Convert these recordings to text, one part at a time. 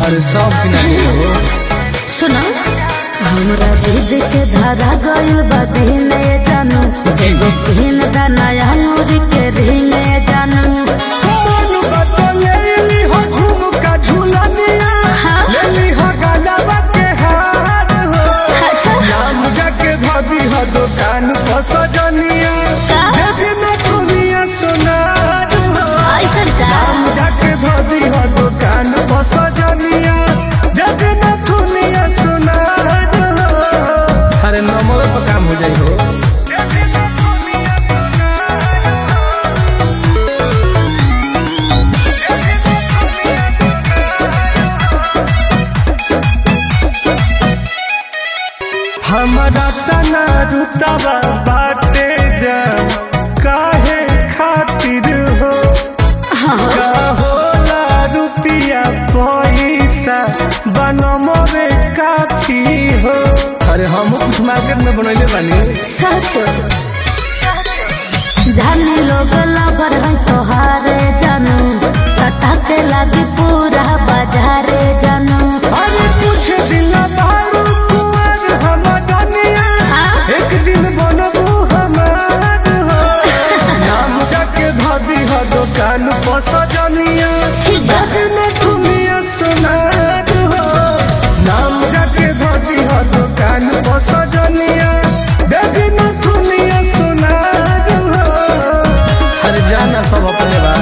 अरे सब किना के हो सुनो हमरा दूध के धारा गइल बा दिने जानू एगो तीन दाना अंगूर के रिने जानू मन बतलेली हो झुमका झुलनिया हाँ। लेली हो गानवा के हार हो अच्छा नाम जाके धदी हो दुकान पर सजनिया का? देवी में दुनिया सोनार हो ऐसा का नाम जाके धदी हो दुकान पर सजनिया देवी में दुनिया सोनार हो अरे नंबर पर काम हो जाई हो हमारा तना रुतबा बाटे जा काहे खातिर हो का होला रुपिया पैसा बनमरे काफी हो अरे हम कुछ मार्केट में बनैले बानी सच जाने लोग लबर है तोहारे जानू पटाके लागी पूरा बाजारे जानू अरे कुछ दिन बारू कुमार हम दुनिया हाँ? एक दिन बनबू हमार हो नाम जाके धदी हो दुकान पर सजनिया ठीक बा। में दुनिया सोनार हो नाम जाके धदी हो दुकान पर सजनिया देवी में दुनिया सोनार हो हर जाना सब अपने बा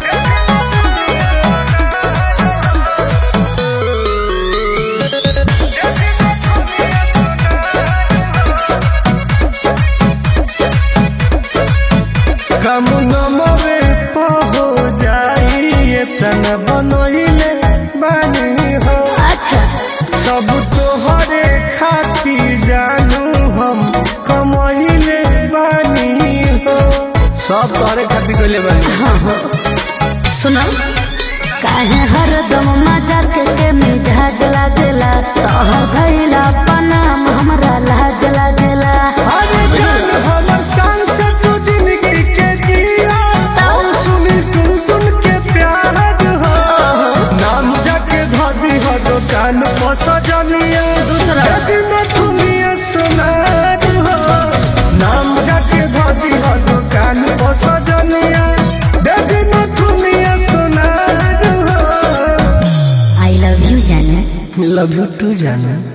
कम नमरे हो जाई तन बनोइले बानी हो अच्छा सब तोहरे खाती जानू हम कमहिले बानी हो सब तोहरे खाती कइले बानी हाँ हाँ सुनो काहे हरदम मजाक के मिजाज लागेला तोहर भइला पनाम हमरा लाज लागेला अरे जान हमर शान से तू जिंदगी के जिया तब सुनी तुम तुम के प्यार हो नाम जाके धदी हो दुकान पर सजनिया दूसरा। यदि में दुनिया सुनार हो नाम जाके धदी हो दुकान पर सजनिया यदि में दुनिया सुनार हो आई लव यू जाने लव यू टू जाना